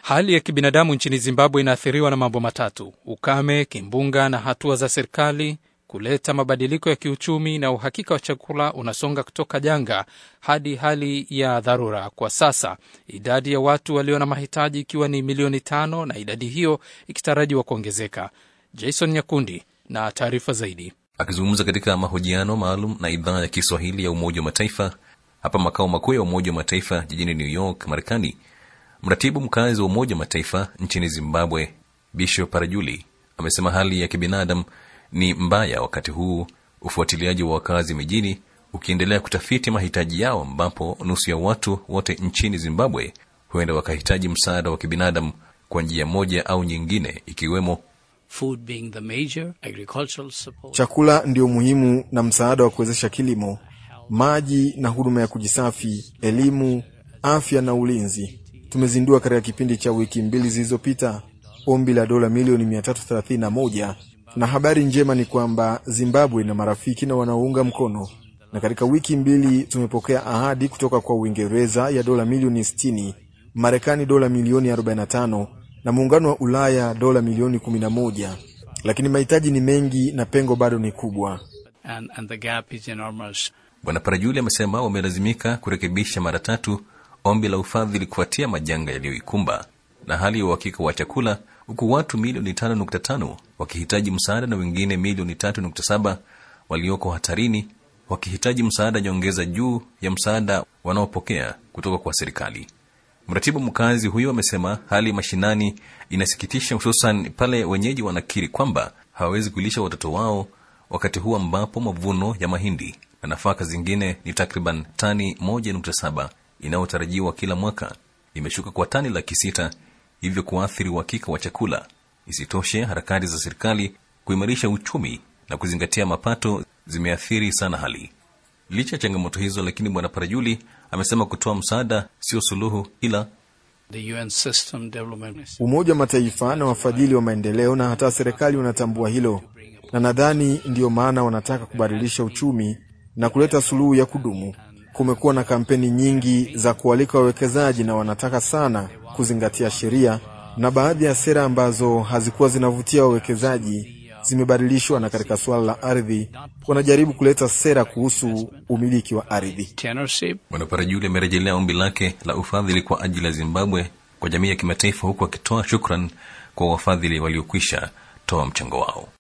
Hali ya kibinadamu nchini Zimbabwe inaathiriwa na mambo matatu: ukame, kimbunga na hatua za serikali kuleta mabadiliko ya kiuchumi, na uhakika wa chakula unasonga kutoka janga hadi hali ya dharura. Kwa sasa idadi ya watu walio na mahitaji ikiwa ni milioni tano na idadi hiyo ikitarajiwa kuongezeka. Jason Nyakundi na taarifa zaidi. Akizungumza katika mahojiano maalum na idhaa ya Kiswahili ya Umoja wa Mataifa hapa makao makuu ya Umoja wa Mataifa jijini New York, Marekani, mratibu mkazi wa Umoja wa Mataifa nchini Zimbabwe Bishop Parajuli amesema hali ya kibinadamu ni mbaya wakati huu ufuatiliaji wa wakazi mijini ukiendelea kutafiti mahitaji yao, ambapo nusu ya watu wote nchini Zimbabwe huenda wakahitaji msaada wa kibinadamu kwa njia moja au nyingine, ikiwemo Food being the major, agricultural support. Chakula ndio muhimu na msaada wa kuwezesha kilimo, maji na huduma ya kujisafi, elimu, afya na ulinzi. Tumezindua katika kipindi cha wiki mbili zilizopita ombi la dola milioni 331 na habari njema ni kwamba Zimbabwe ina marafiki na wanaounga mkono, na katika wiki mbili tumepokea ahadi kutoka kwa Uingereza ya dola milioni 60, Marekani dola milioni 45 na muungano wa Ulaya dola milioni 11, lakini mahitaji ni mengi na pengo bado ni kubwa. And, and the gap is enormous. Bwana Parajuli amesema wamelazimika kurekebisha mara tatu ombi la ufadhili kufuatia majanga yaliyoikumba na hali ya uhakika wa chakula, huku watu milioni 5.5 wakihitaji msaada na wengine milioni 3.7 walioko hatarini wakihitaji msaada nyongeza juu ya msaada wanaopokea kutoka kwa serikali. Mratibu mkazi huyo amesema hali mashinani inasikitisha, hususan pale wenyeji wanakiri kwamba hawawezi kulisha watoto wao wakati huu ambapo mavuno ya mahindi na nafaka zingine ni takriban tani 1.7 inayotarajiwa kila mwaka imeshuka kwa tani laki sita, hivyo kuathiri uhakika wa chakula. Isitoshe, harakati za serikali kuimarisha uchumi na kuzingatia mapato zimeathiri sana hali. Licha ya changamoto hizo, lakini Bwana Parajuli amesema kutoa msaada sio suluhu, ila The UN system development. Umoja wa Mataifa na wafadhili wa maendeleo na hata serikali wanatambua hilo, na nadhani ndiyo maana wanataka kubadilisha uchumi na kuleta suluhu ya kudumu. Kumekuwa na kampeni nyingi za kualika wawekezaji na wanataka sana kuzingatia sheria, na baadhi ya sera ambazo hazikuwa zinavutia wawekezaji zimebadilishwa, na katika suala la ardhi wanajaribu kuleta sera kuhusu umiliki wa ardhi. Tenorship. Bwana Parajuli amerejelea ombi lake la ufadhili kwa ajili ya Zimbabwe kwa jamii ya kimataifa, huku akitoa shukran kwa wafadhili waliokwisha toa mchango wao.